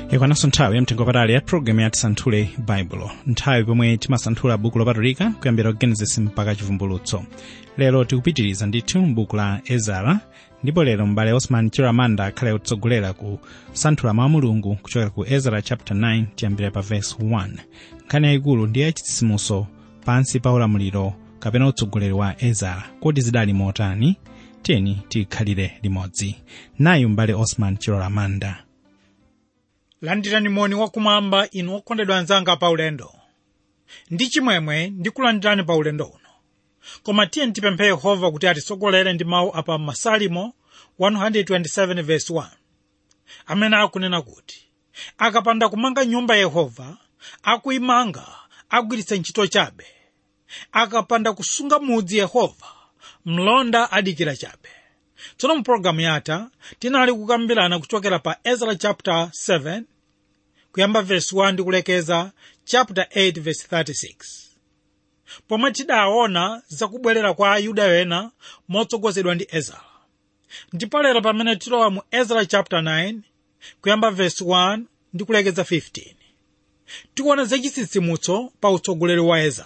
ikwananso nthawi yamtengo patali ya programu ya tisanthule baibulo nthawi pomwe timasanthula buku lopatulika kuyambira genesis mpaka chivumbulutso lero tikupitiriza ndithu m'buku la ezara ndipo lero m'bale osman chiramanda akhale kutsogolera ku santhula mawu mulungu kuchokera ku ezara chapter 9 tiyambira pa verse 1 nkhani yayikulu ndi yachitsitsimutso pansi pa ulamuliro kapena utsogoleri wa ezara kodi zidali motani tiyeni tikhalire limodzi nayi m'bale osman chiramanda landirani moni wakumwamba inu okondedwa anzanga pa ulendo ndi chimwemwe ndikulandirani pa ulendo uno koma tiye tipemphe yehova kuti atitsogolere ndi mawu apa masalimo 127:1 amene akunena kuti akapanda kumanga nyumba yehova akuyimanga agwiritsa ntchito chabe akapanda kusunga mudzi yehova mlonda adikira chabe tsono mu pologalamu yatha tinali kukambirana kuchokera pa ezra chapter 7 kuyamba verse 1 ndi kulekeza chapter 8 verse 36 pomwe tidaona zakubwerera kwa ayuda ena motsogozedwa ndi ezra ndipo lero pamene tilowa mu ezra chapter 9 kuyamba verse 1 ndi kulekeza 15 tikuona zachitsitsimutso pa utsogoleri wa ezra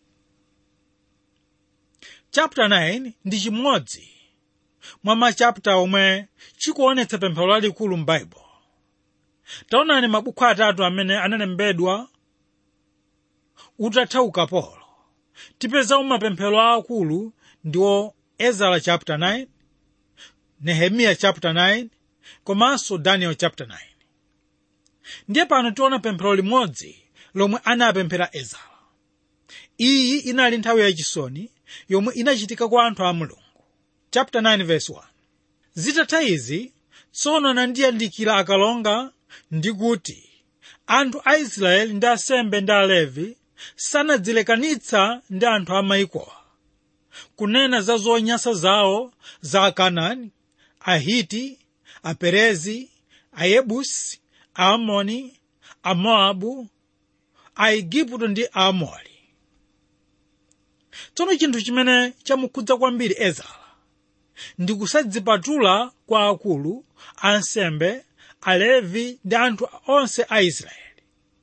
chapter 9 ndi chimodzi mwa machapita omwe chikuonetsa pemphero lalikulu m'baibulo taonani mabuku atatu amene analembedwa utatha ukapolo tipeza mapemphero aakulu ndiwo ezara chapter 9 nehemiya chapter 9 komanso daniel chapter 9 ndiye pano tiona pemphero limodzi lomwe anapemphera ezara iyi inali nthawi yachisoni yomwe inachitika kwa anthu a mulungu chapter 9 verse 1 zitatha izi tsono anandiyandikira akalonga ndi kuti anthu a israeli ndi asembe ndi alevi sanadzilekanitsa ndi anthu a maikowa kunena za zonyansa zawo za akanaani ahiti aperezi ayebusi aamoni amoabu aigupto ndi aamori tsono chinthu chimene chamukhudza kwambiri ezara ndi kusadzipatula kwa akulu ansembe alevi ndi anthu onse a israeli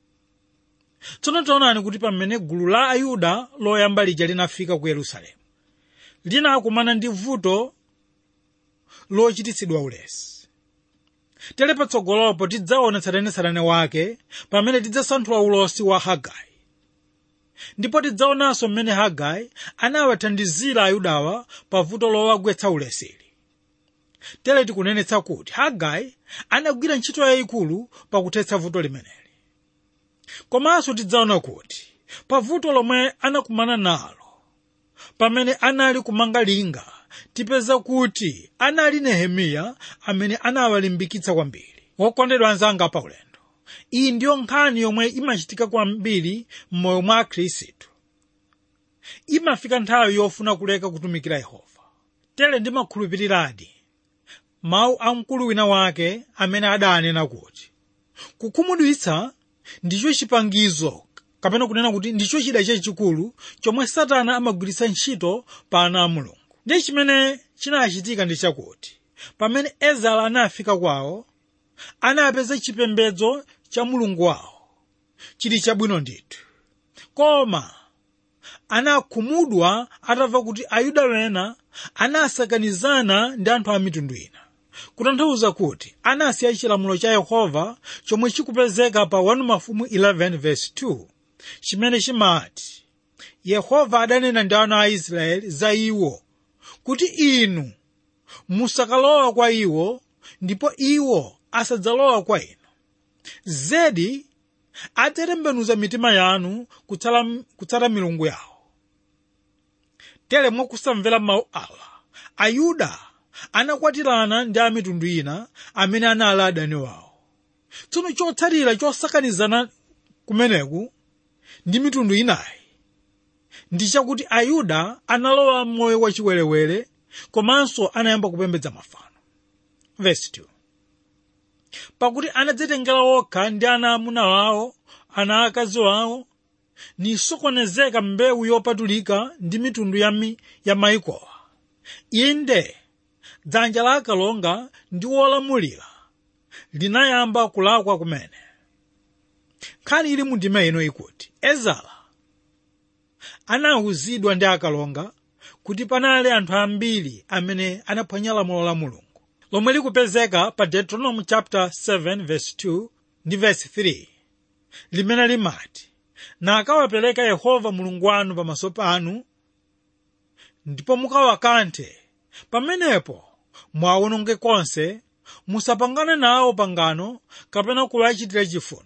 tsono taonani kuti pamene gulu la ayuda loyamba lija linafika ku yerusalemu linakumana ndi vuto lochititsidwa ulesi tere patsogolopo tidzaona tsatanetsatane wake pamene tidzasanthula ulosi wa hagai ndipo tidzaonanso mmene hagai anawathandizira ayudawa pa vuto lowagwetsa ulesili tere tikunenetsa kuti hagai anagwira ntchito yayikulu pakuthetsa vuto limeneli komanso tidzaona kuti pa vuto lomwe anakumana nalo pamene anali kumanga linga tipeza kuti anali nehemiya amene anawalimbikitsa kwambiri wokondedwa anzanga pa ulendo iyi ndiyo nkhani yomwe imachitika kwambiri m'moyo mwa khristu imafika nthawi yofuna kuleka kutumikira yehova tere ndimakhulupiriradi mawu a mkulu wina wake amene adanena kuti kukhumudwitsa ndicho chipangizo kapena kunena kuti ndicho chida chachikulu chomwe satana amagwiritsa ntchito pa ana a mulungu ndiye chimene chinachitika ndi chakuti pamene ezara anafika kwawo anapeza chipembedzo cha mulungu wawo chili chabwino ndithu koma anakhumudwa atamva kuti ayuda wena anasakanizana ndi anthu a mitundu ina kutanthauza kuti anasiya chilamulo cha yehova chomwe chikupezeka pa 1 mafumu 11 verse 2 chimene chimati yehova adanena ndi ana a israeli za iwo kuti inu musakalowa kwa iwo ndipo iwo asadzalowa kwa inu zedi adzatembenuza mitima yanu kutsala, kutsata milungu yawo tere mwakusamvera mawu awa ayuda anakwatirana ndi amitundu ina amene anali adani wawo tsono chotsatira chosakanizana kumeneku ndi mitundu inayi ndi chakuti ayuda analowa moyo wachiwerewere komanso anayamba kupembedza mafano verse 2 pakuti anadzitengera okha ndi ana amuna wawo ana akazi wawo nisokonezeka mbewu yopatulika ndi mitundu ya, mi, ya maikowa inde dzanja la akalonga ndi wolamulira linayamba kulakwa kumene nkhani ili mu ndima ino ikuti ezara anawuzidwa ndi akalonga kuti panali anthu ambiri amene anaphwanya lamulo la mulungu lomwe likupezeka pa deuteronomy chapter 7 verse 2 ndi verse 3 limene limati na akawapereka yehova mulungu wanu pamaso panu ndipo mukawakanthe pamenepo mwawononge konse musapangane nawo pangano kapena kuwachitira chifundo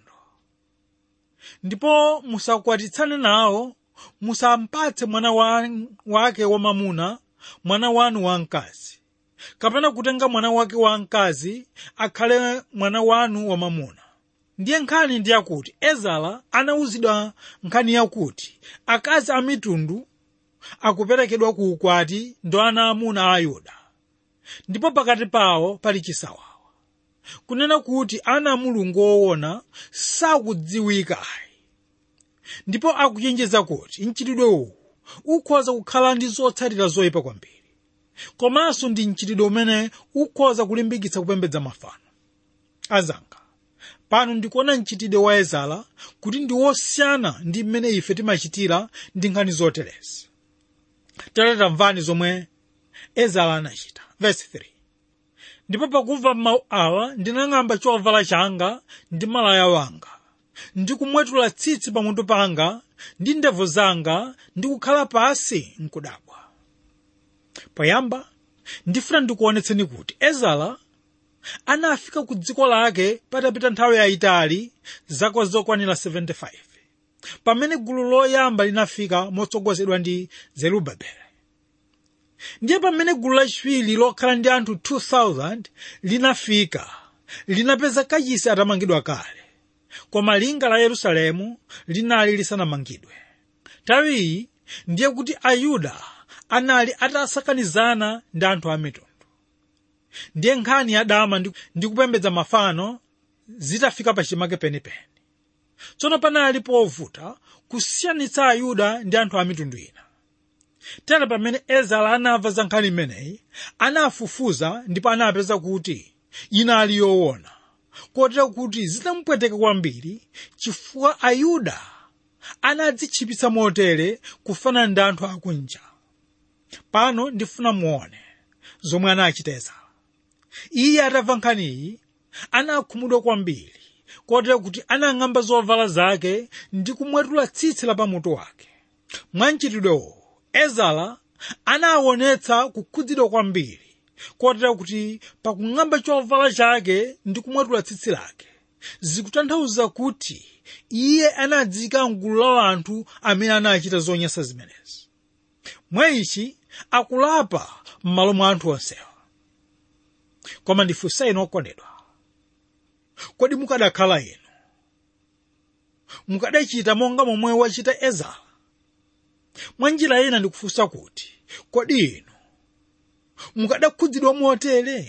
ndipo musakwatitsane nawo musampatse mwana wa, wake wamamuna mwana wanu wamkazi kapena kutenga mwana wake wamkazi akhale mwana wanu wamamuna ndiye nkhani ndi yakuti ezara anawuzidwa nkhani yakuti akazi a mitundu akuperekedwa ku ukwati ndo ana amuna a yuda ndipo pakati pawo pali chisawawa kunena kuti ana a mulungu woona sakudziwika ayi ndipo akuchenjeza kuti mchitidwe uwu ukhoza kukhala ndi zotsatira zoyipa kwambiri komanso ndi mchitidwe umene ukhoza kulimbikitsa kupembedza mafano azanga pano ndikuona mchitidwe wa ezara kuti ndi wosiyana ndi mmene ife timachitira ndi nkhani zoterezi tere tamvani zomwe ezara anachita verse 3 ndipo pakumva mawu awa ndinang'amba chovala changa ndi malaya wanga ndi kumwetula tsitsi pamutu panga ndi ndevu zanga ndi kukhala pasi nkudabwa poyamba ndifuna ndikuonetseni kuti ezara anafika ku dziko lake patapita nthawi yayitali zaka zokwanira 75 pamene gulu loyamba linafika motsogozedwa ndi zerubabeli ndiye pamene gulu lachiwiri lokhala ndi anthu 2000 linafika linapeza kachisi atamangidwa kale koma linga la yerusalemu linali lisanamangidwe nthawi iyi ndiye kuti ayuda anali atasakanizana ndi anthu a mitundu ndiye nkhani ya dama ndi kupembedza mafano zitafika pachimake penipeni tsono panali povuta kusiyanitsa ayuda ndi anthu a mitundu ina tere pamene ezara anamva za nkhani imeneyi anafufuza ndipo anapeza kuti inali yoona kotera kuti zinamupweteka kwambiri chifukwa ayuda anadzitchipitsa motere kufanana ndi anthu akunja pano ndifuna muone zomwe anachita ezara iye atamva nkhaniyi anakhumudwa kwambiri kotera kuti anang'amba zovala zake ndi kumwetula tsitsi la pamutu wake mwa mchitidwewo ezara anaonetsa kukhudzidwa kwambiri kotera kuti pakung'amba chovala chake ndi kumwetula tsitsi lake zikutanthauza kuti iye anadzika mgulu la anthu amene anachita zonyansa zimenezi mwa ichi akulapa m'malo mwa anthu onsewa koma ndifunsa inu okondedwa kodi mukadakhala inu mukadachita monga momwe wachita ezara mwa njira ina ndikufunsa kuti kodi inu mukadakhudzidwa motere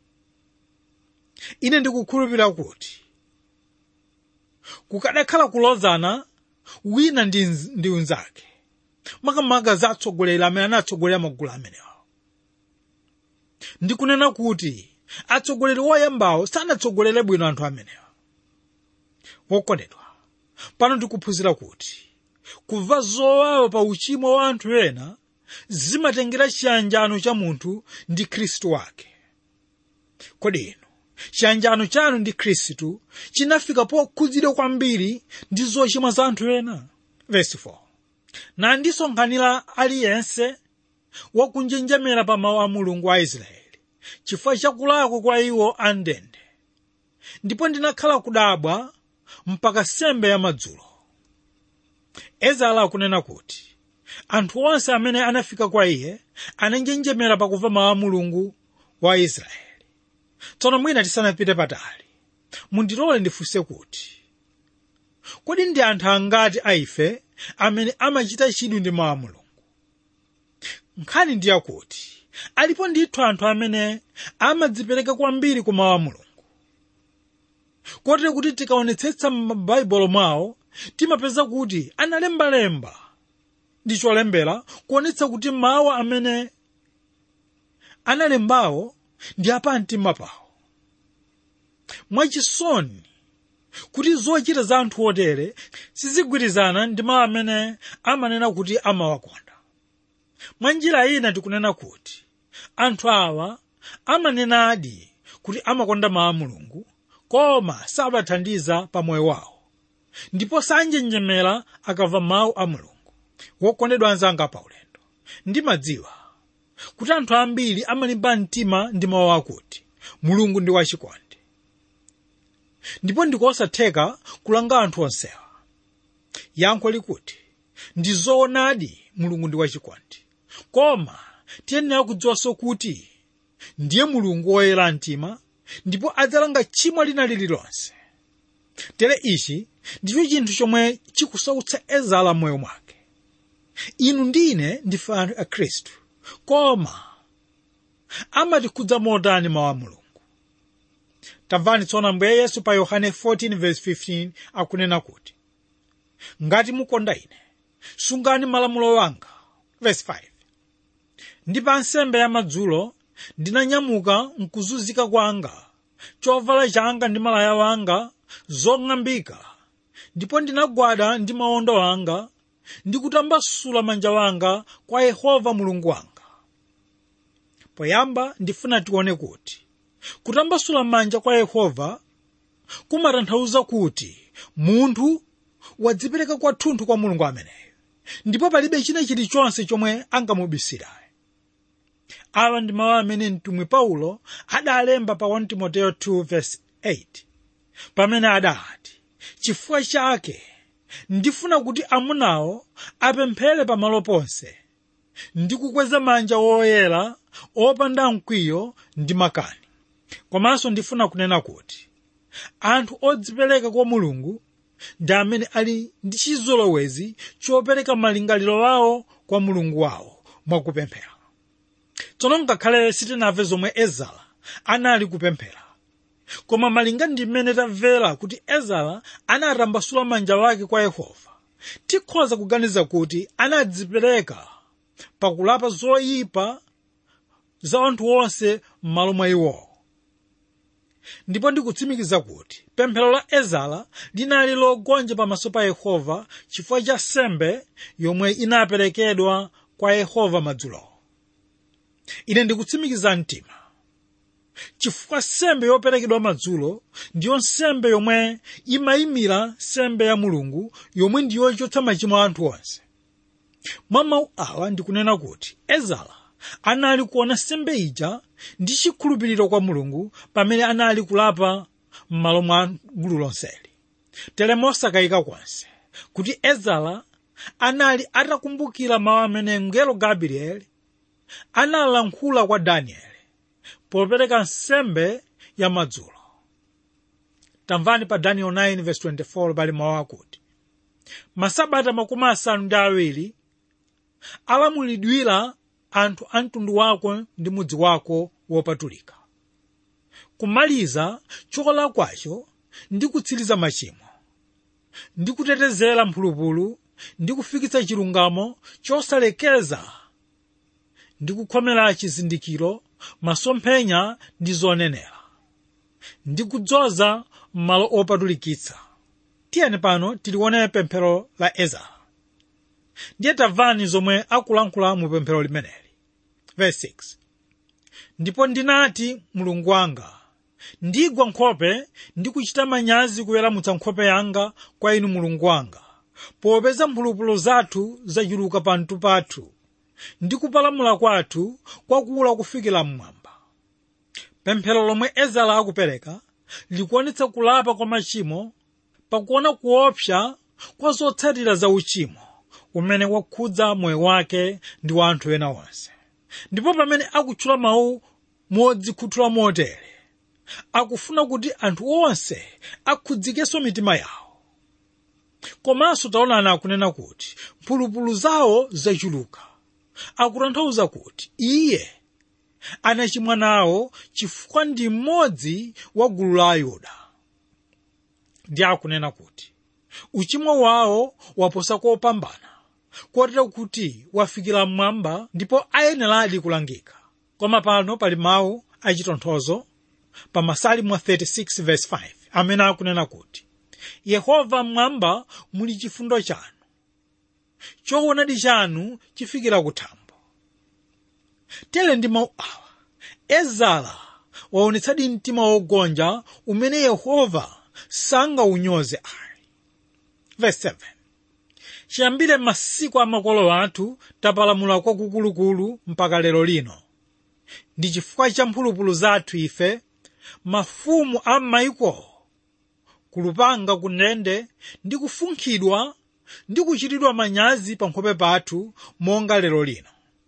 ine ndikukhulupirira kuti kukadakhala kulozana wina ndi, ndi unzake makamaka za atsogoleri amene anatsogolera magulu amenewa ndikunena kuti atsogoleri woyambawo sanatsogolere bwino anthu amenewa wokondedwa pano ndikuphunzira kuti kumva zowawa pa uchimo wa anthu ena zimatengera chiyanjano cha munthu ndi khristu wake kodi inu chiyanjano chanu ndi khristu chinafika pokhudzidwa kwambiri ndi zochimwa za anthu ena verse 4 nandisonkhanira aliyense wakunjenjemera pa mawu a mulungu wa israeli chifukwa chakulakwa kwa iwo andende ndipo ndinakhala kudabwa mpaka sembe ya madzulo ezala akunena kuti anthu onse amene anafika kwa iye ananjenjemera pakumva mawu a mulungu wa israeli tsono mwina tisanapite patali mundilole ndifunse kuti kodi ndi anthu angati aife amene amachita chidwi ndi mawu a mulungu nkhani ndi yakuti alipo ndithu anthu amene amadzipereka kwambiri ku mawu a mulungu kotero kuti tikaonetsetsa m'mabaibulo mwawo timapeza kuti analembalemba ndi cholembera kuonetsa kuti mawu amene analembawo ndi apamtima pawo mwachisoni kuti zochita za anthu otere sizigwirizana ndi mawu amene amanena kuti amawakonda mwa njira ina tikunena kuti anthu awa amanenadi kuti amakonda mawu a mulungu koma sabathandiza pa moyo wawo ndipo sanjenjemera akamva mawu a mulungu wokondedwa anzanga paulendo ndimadziwa kuti anthu ambiri amalimba mtima ndi mawu akuti mulungu ndi wachikondi ndipo ndikosatheka kulanga anthu onsewa yankho likuti ndi zoonadi mulungu ndi wachikondi koma tiyenera kudziwanso kuti ndiye mulungu woyera mtima ndipo adzalanga tchimo lina lililonse tere ichi ndicho chinthu chomwe chikusautsa ezala moyo mwake inu ndine ndife anthu a khristu koma amatikhudza motani mawu a mulungu tamvani tsono ambuye yesu pa yohane 14:15 akunena kuti ngati mukonda ine sungani malamulo wanga verse 5 ndi pa nsembe ya madzulo ndinanyamuka mkuzunzika kwanga chovala changa ndi malaya wanga zong'ambika ndipo ndinagwada ndi mawondo anga ndi kutambasula manja wanga kwa yehova mulungu wanga poyamba ndifuna tione kuti kutambasula manja kwa yehova kumatanthauza kuti munthu wadzipereka kwathunthu kwa mulungu ameneyo ndipo palibe china chilichonse chomwe angamubisirayo awa ndi mawu amene mtumwi paulo adalemba pa 1 timoteyo 2:8 pamene adati chifukwa chake ndifuna kuti amunawo apemphere pamalo ponse ndi kukweza manja woyera opanda mkwiyo ndi makani komanso ndifuna kunena kuti anthu odzipereka kwa mulungu ndi amene ali ndi chizolowezi chopereka malingaliro awo kwa mulungu wawo mwakupemphera tsono ngakhale sitinamve zomwe ezara anali kupemphera koma malinga ndi mmene tamvera kuti ezara anatambasula manja wake kwa yehova tikhoza kuganiza kuti anadzipereka pakulapa zoyipa za anthu onse m'malo mwa iwowo ndipo ndikutsimikiza kuti pemphero la ezara linali logonja pamaso pa yehova chifukwa cha sembe yomwe inaperekedwa kwa yehova madzulowo ine ndikutsimikiza mtima chifukwa sembe yoperekedwa madzulo ndiyo nsembe yomwe imayimira sembe ya mulungu yomwe ndiyo yochotsa machimo a anthu onse mwa mawu awa ndikunena kuti ezara anali kuona sembe ija ndi chikhulupiriro kwa mulungu pamene anali kulapa m'malo mwa gulu lonseli tere mosakayika konse kuti ezara anali atakumbukira mawu amene mngelo gabrieli analankhula kwa danieli popereka nsembe ya madzulo tamvani pa daniel 9:24 pali mawu akuti masabata makumi asanu ndi awiri alamulidwira anthu a mtundu wako ndi mudzi wako wopatulika kumaliza chokolakwacho ndi kutsiriza machimo ndi kutetezera mphulupulu ndi kufikitsa chilungamo chosalekeza ndi kukhomera chizindikiro masomphenya ndi zonenera ndi kudzoza m'malo opatulikitsa tiyeni pano tilione pemphero la ezara ndiye tamvani zomwe akulankhula mu pemphero limeneli verse 6 ndipo ndinati mulungu wanga ndigwa nkhope ndi kuchita manyazi kuweramutsa nkhope yanga kwa inu mulungu wanga popeza mphulupulu zathu zachuluka panthu pathu ndi kupalamula kwathu kwakula kufikira mmwamba pemphero lomwe ezara akupereka likuonetsa kulapa kwa machimo pakuona kuopsa kwa zotsatira za uchimo umene wakhudza moyo wake ndi wa anthu ena onse ndipo pamene akutchula mawu modzikhuthula motere akufuna kuti anthu onse akhudzikenso mitima yawo komanso taonani akunena kuti mphulupulu zawo zachuluka akutanthauza kuti iye anachimwa nawo chifukwa ndi mmodzi wa gulu la ayuda ndi akunena kuti uchimo wawo waposa kopambana kotero kuti wafikira mmwamba ndipo ayeneradi kulangika koma pano pali mawu achitonthozo pa masalimu 36 verse 5 amene akunena kuti yehova mmwamba muli chifundo chanu choonadi chanu chifikira kuthambo tere ndi mawu awa ezara waonetsadi mtima wogonja umene yehova sangaunyoze ayi verse 7 chiyambire masiku a makolo athu tapalamula kwakukulukulu mpaka lero lino ndi chifukwa cha mphulupulu zathu ife mafumu a m'mayiko kulupanga kunende ndi kufunkhidwa ndi kuchitidwa manyazi pa nkhope pathu monga lero lino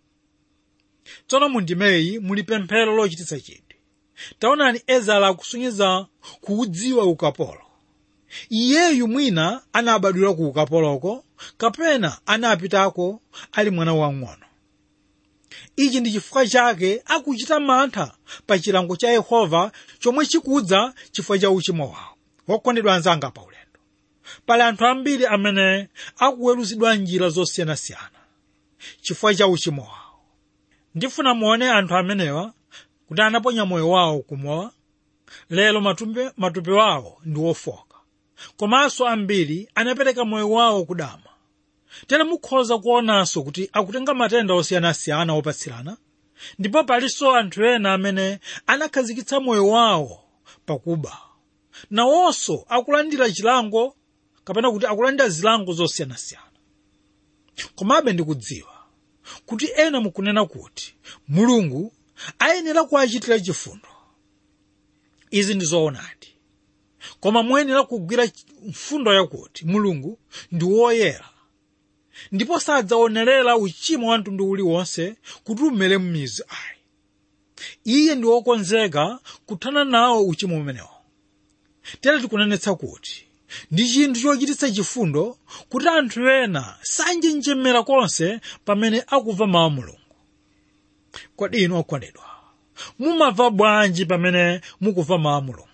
tsono mundimeyi muli pemphero lochititsa chidwi taonani ezara akusunyiza kuudziwa ukapolo iyeyu mwina anabadwira ku ukapoloko kapena anapitako ali mwana wang'ono ichi ndi chifukwa chake akuchita mantha pa chilango cha yehova chomwe chikudza chifukwa cha uchimo wawo wokondedwa anzanga pa ulendo pali anthu ambiri amene akuweruzidwa njira zosiyanasiyana chifukwa cha uchimo wawo ndifuna muone anthu amenewa kuti anaponya moyo wawo kumowa lero matumbe, matupi wawo ndi ofoka komanso ambiri anapereka moyo wawo kudama tere mukhoza kuonanso kuti akutenga matenda osiyanasiyana opatsirana ndipo palinso anthu ena amene anakhazikitsa moyo wawo pakuba nawonso akulandira chilango kapena kuti akulandira zilango zosiyanasiyana komabe ndikudziwa kuti ena mukunena kuti mulungu ayenera kuwachitira chifundo izi ndi zoonadi koma muyenera kugwira mfundo yakuti mulungu ndi woyera ndipo sadzaonerera uchimo wa mtundu uliwonse kuti umere m'mizi ayi iye ndi wokonzeka kuthana nawo uchimo umenewo tere tikunenetsa kuti ndi chinthu chochititsa chifundo kuti anthu ena sanjenjemera konse pamene akumva mawu a mulungu kodi inu okondedwa mumamva bwanji pamene mukumva mawu a mulungu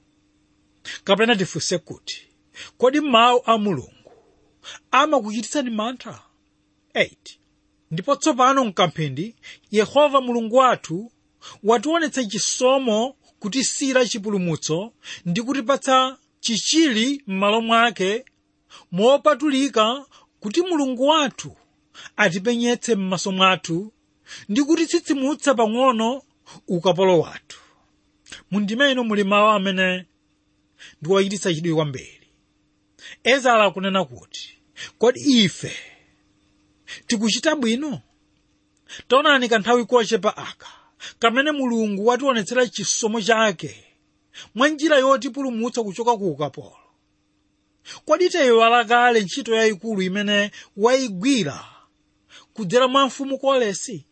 kapena tifunse kuti kodi mawu a mulungu amakuchititsani mantha 8 ndipo tsopano mkamphindi yehova mulungu wathu wationetsa chisomo kutisira chipulumutso ndi kutipatsa chichili m'malo mwake mopatulika kuti mulungu wathu atipenyetse m'maso mwathu ndi kutitsitsimutsa pang'ono ukapolo wathu mundimeno muli mawu amene ndiwochititsa chidwi kwambiri ezara akunena kuti kodi ife tikuchita bwino taonani kanthawi kochepa aka kamene mulungu wationetsera chisomo chake mwa njira yotipulumutsa kuchoka ku ukapolo kodi tayiwala kale ntchito yayikulu imene wayigwira kudzera mwa mfumu kolesi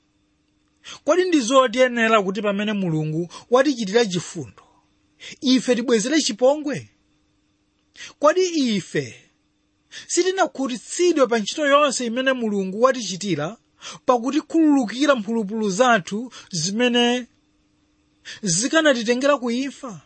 kodi ndi zotiyenera kuti pamene mulungu watichitira chifundo ife tibwezere chipongwe kodi ife sitinakhutitsidwe pa ntchito yonse imene mulungu watichitira pakutikhululukira mphulupulu zathu zimene zikanatitengera kuimfa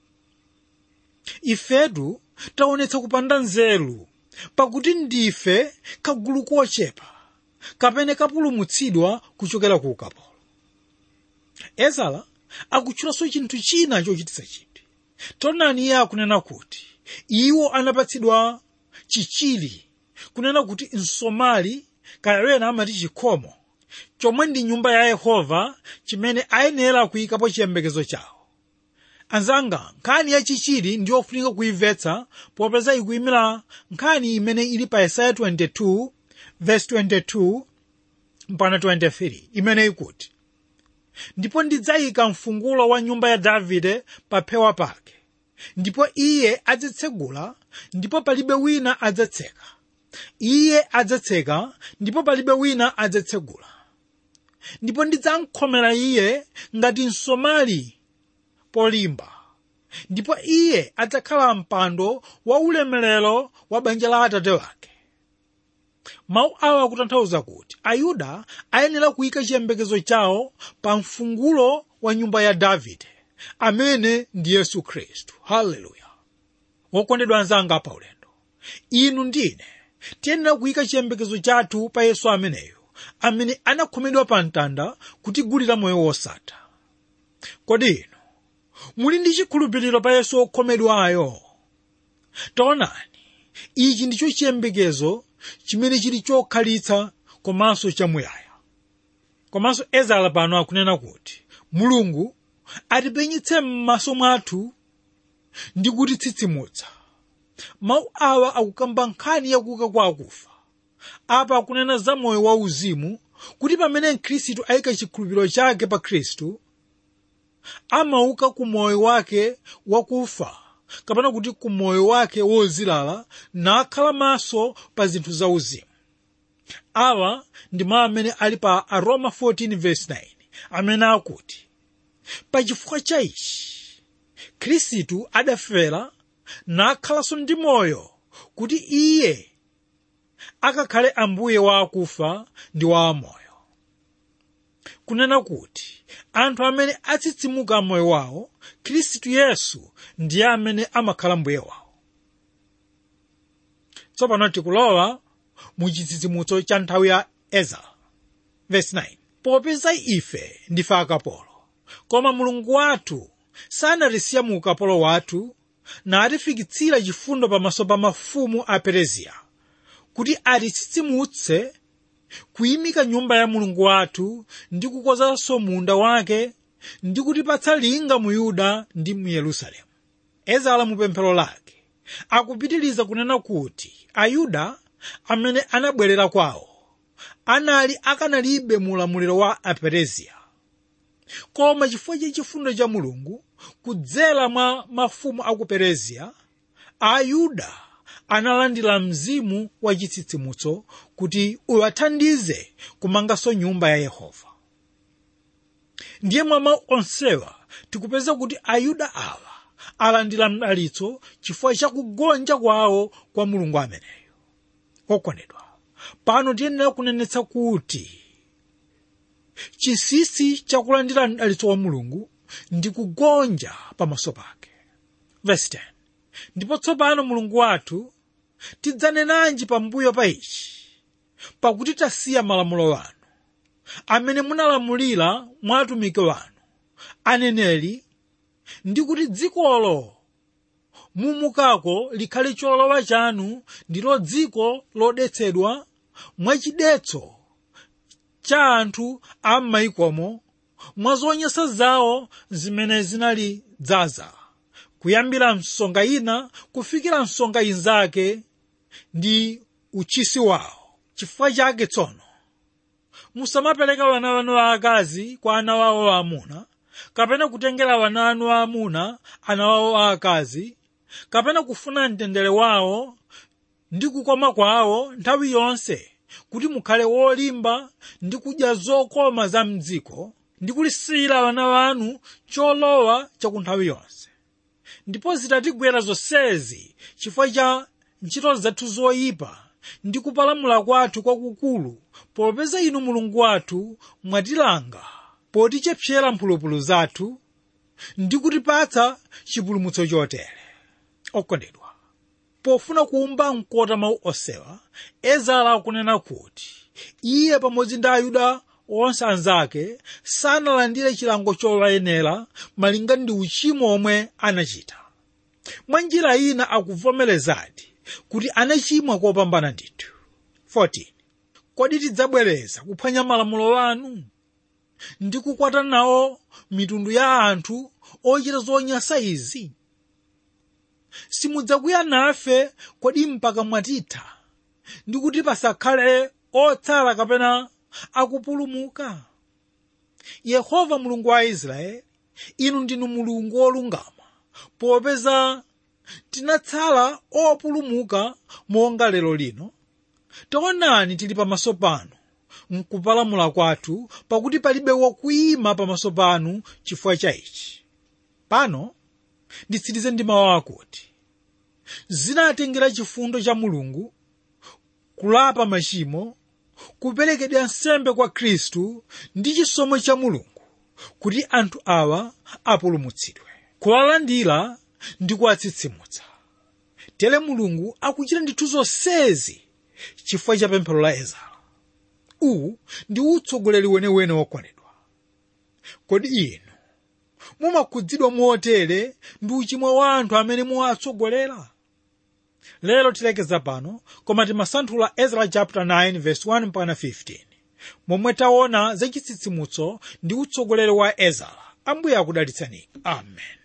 ifetu taonetsa kupanda nzeru pakuti ndife kagulu kochepa kapene kapulumutsidwa kuchokera ku ukapolo ezara akutchulanso chinthu china chochititsa chidwi taonani iye akunena kuti iwo anapatsidwa chichili kunena kuti msomali kayawena amati chikhomo chomwe ndi nyumba ya yehova chimene ayenera kuyikapo chiyembekezo chawo anzanga nkhani ya chichili ndi yofunika kuimvetsa popeza ikuyimira nkhani imene ili pa yesaya 22 verse 22 mpaka 23 imene ikuti ndipo ndidzayika mfungulo wa nyumba ya davide pa phewa pake ndipo iye adzitsegula ndipo palibe wina adzatseka iye adzatseka ndipo palibe wina adzatsegula ndipo ndidzamkhomera iye ngati msomali polimba ndipo iye adzakhala mpando wa ulemerero wa banja la atate wake mawu awa akutanthauza kuti ayuda ayenera kuyika chiyembekezo chawo pa mfungulo wa nyumba ya davide amene ndi yesu khristu haleluya wokondedwa anzanga pa ulendo inu ndine tiyenera kuyika chiyembekezo chathu pa yesu ameneyo amene anakhomedwa pa mtanda kutigulira moyo wosatha kodi inu muli ndi chikhulupiriro pa yesu okhomedwayo taonani ichi ndicho chiyembekezo chimene chili chokhalitsa komanso chamuyaya komanso ezara pano akunena kuti mulungu atipenyetse m'maso mwathu ndi kutitsitsimutsa mawu awa akukamba nkhani yakuuka kwa akufa apa akunena za moyo wauzimu kuti pamene mkhristu ayika chikhulupiriro chake pa khristu amauka ku moyo wake wakufa kapena kuti ku moyo wake wozilala nakhala maso pa zinthu zauzimu awa ndi mawu amene ali pa aroma 14:9 amene akuti pachifukwa cha ichi khristu adafera nakhalanso ndi moyo kuti iye akakhale ambuye wa akufa ndi wa amoyo kunena kuti anthu amene atsitsimuka moyo wawo khristu yesu ndiye amene amakhala mbuye wawo tsopano tikulowa mu chitsitsimutso cha nthawi ya ezara verse 9 popeza ife ndife akapolo koma mulungu wathu sanatisiya mu ukapolo wathu natifikitsira chifundo pamaso pa mafumu a pereziya kuti atitsitsimutse kuyimika nyumba ya mulungu wathu ndi kukozanso munda wake ndi kutipatsa linga mu yuda ndi mu yerusalemu ezara mu pemphero lake akupitiriza kunena kuti ayuda amene anabwerera kwawo anali akanalibe mu ulamuliro wa apereziya koma chifukwa cha chifundo cha mulungu kudzera mwa mafumu a ku pereziya ayuda analandira mzimu wa chitsitsimutso kuti uwathandize kumanganso nyumba ya yehova ndiye mwa mawu onsewa tikupeza kuti ayuda awa alandira mdalitso chifukwa cha kugonja kwawo kwa mulungu ameneyo okondedwa pano tiyenera kunenetsa kuti chinsinsi chakulandira mdalitso wa mulungu ndi kugonja pamaso pake verse 10 ndipo tsopano mulungu wathu tidzanenanji pambuyo pa ichi pakuti tasiya malamulo wanu amene munalamulira mwa atumiki wanu aneneri ndi kuti dzikolo mumukako likhale cholowa chanu ndilo dziko lodetsedwa mwachidetso cha anthu a m'mayikomo mwa zonyansa zawo zimene zinali dzaza kuyambira msonga ina kufikira msonga inzake ndi uchisi wawo chifukwa chake tsono musamapereka wana wanu aakazi kwa ana wawo aamuna kapena kutengera wana wanu aamuna ana wawo aakazi kapena kufuna mtendere wawo ndi kukoma kwawo nthawi yonse kuti mukhale wolimba ndi kudya zokoma za mdziko ndi kulisiyira wana wanu cholowa chaku nthawi yonse ndipo zitatigwera zonsezi chifukwa cha ntchito zathu zoyipa ndi kupalamula kwathu kwakukulu popeza inu mulungu wathu mwatilanga potichepsera mphulupulu zathu ndi kutipatsa chipulumutso chotere okondedwa pofuna kuumba mkota mawu osewa ezara akunena kuti iye pamodzi ndi ayuda onse anzake sanalandire chilango chowayenera malinga ndi uchimo omwe anachita mwa njira ina akuvomerezadi kuti anachimwa kopambana ndithu 14 kodi tidzabwereza kuphwanya malamulo anu ndi kukwata nawo mitundu ya anthu ochita zonyansa izi simudzakwiya nafe kodi mpaka mwatitha ndi kuti pasakhale otsala kapena akupulumuka yehova mulungu wa israeli inu ndinu mulungu wolungama popeza tinatsala opulumuka monga lero lino taonani tili pamaso panu mkupalamula kwathu pakuti palibe wokuyima pamaso panu chifukwa cha ichi pano nditsirize ndi mawu akuti zinatengera chifundo cha mulungu kulapa machimo kuperekedwa nsembe kwa khristu ndi chisomo cha mulungu kuti anthu awa apulumutsidwe kuwalandira ndi kuwatsitsimutsa tere mulungu akuchita ndithu zonsezi chifukwa cha pemphero la ezara uwu ndi utsogoleri wenewene wokwanidwa kodi inu mumakhudzidwa motere ndi uchimo wa anthu amene muwatsogolera lero tilekeza pano koma timasanthula ezra chapter 9 verse 1 mpaka 15 momwe taona za chitsitsimutso ndi utsogoleri wa ezra ambuye akudalitsani amen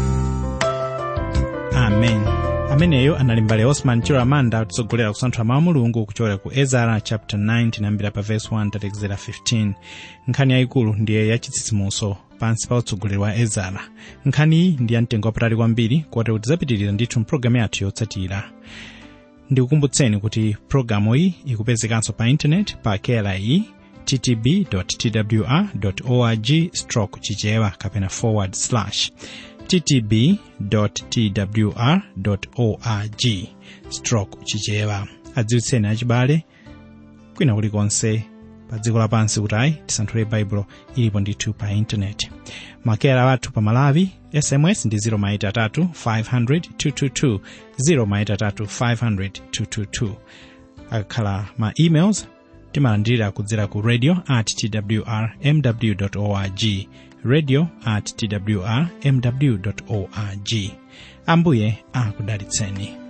amen ameneyo anali mbale osman chilo amanda kutsogolera kusanthula mawu a mulungu kuchokera ku ezara chapter 9 tinayambira pa verse 1 tatekezera 15 nkhani yayikulu ndiye yachitsitsimutso pansi pa utsogoleri wa ezara nkhaniyi ndi yamtengo wapatali kwambiri kotero kuti tidzapitirira ndithu mpulogalamu yathu yotsatira ndikukumbutseni kuti pulogalamu iyi ikupezekanso pa intaneti pa kli ttb twr org stroke chichewa kapena forward slash ttb twr org stroke chichewa adziwitseni achibale kwina kulikonse pa dziko lapansi kuti ayi tisanthule baibulo ilipo ndithu pa intaneti makera wathu pa malawi sms ndi 0maitatu 500 222 0maitatu 500 222 akakhala ma emails timalandirira kudzera ku radio at twr mw org radio at twr mw org ambuye akudalitseni